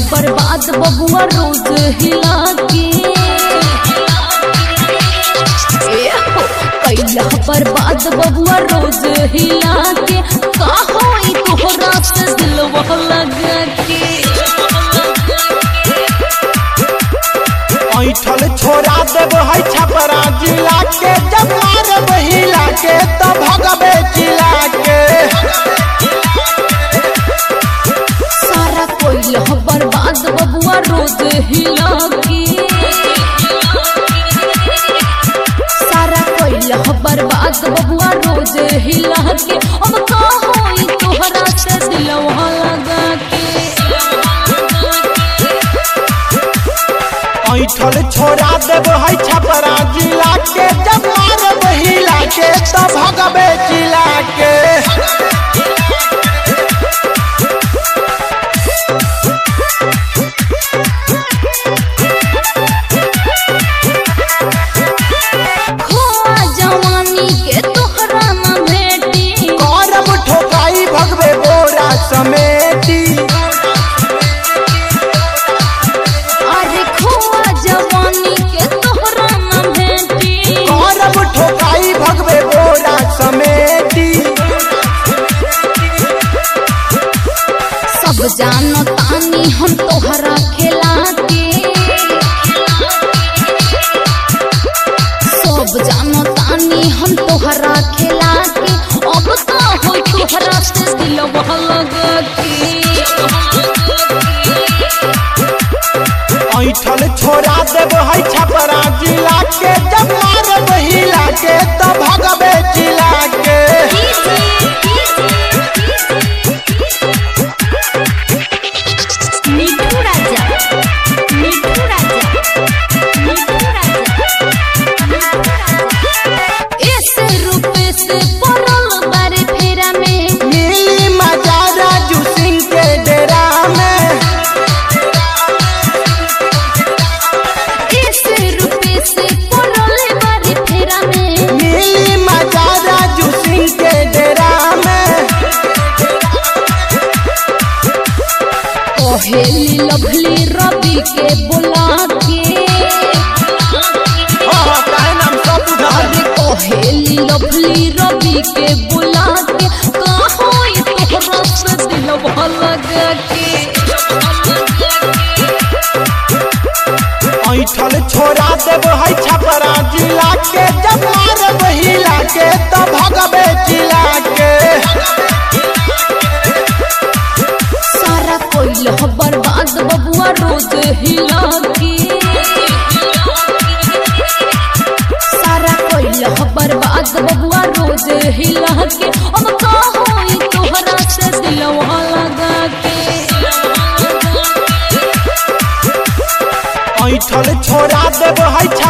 बर्बाद बबुआ रोज हिला के ए हो, कैला बर्बाद बबुआ रोज हिला के का होई तोहरा से दिलवा लगा के ऐठल छोड़ा देब है छपरा जिला के जब मारब हिला के तो भगबे जिला के सारा कोइल बर्बाद बबुआ रोज हिला के सारा कोइल बर्बाद बबुआ रोज हिला के अब का होई तोहरा से दिलवा लगा के ऐठल छोड़ा देब है छपरा जिला के जब मारब हिला के तो भगबे जिला के खोआ जवानी के तोहरा न भेटी करब ठोकाई भगबे बोरा समेटी अरे खोआ जवानी के तोहरा न भेटी करब ठोकाई भगबे बोरा समेटी सब जानो तानी हम तोहरा खेला के सब जानो तानी हम तोहरा खेला के अब का होई तोहरा से दिलवा लगा के ऐठल छोड़ा देब है छपरा जिला के जब मारब हिला के तो भगबे जिला के मिठू राजा मिठू राजा मिठू राजा ऐसे रुपए से पड़ल बारे फेरा में मिली मजा राजू सिंह के डेरा में ऐसे रुपए से पड़ल बारे फेरा में मिली मजा राजू सिंह के डेरा में कहेली लभली रवि के बुला के हाँ, काहे नाम सब बुझा अरे कहेली लभली रवि के बुला के का होई तोहरा से दिलवा लगा के ऐठल छोड़ा देब है छपरा जिला के जब मारब हिला के तो भगबे जिला के सारा कोइल बर्बाद बबुआ रोज हिला के सारा कोइल बर्बाद बबुआ रोज हिला के अब का होई तोहरा से दिलवा लगा के ऐठल छोड़ा देब है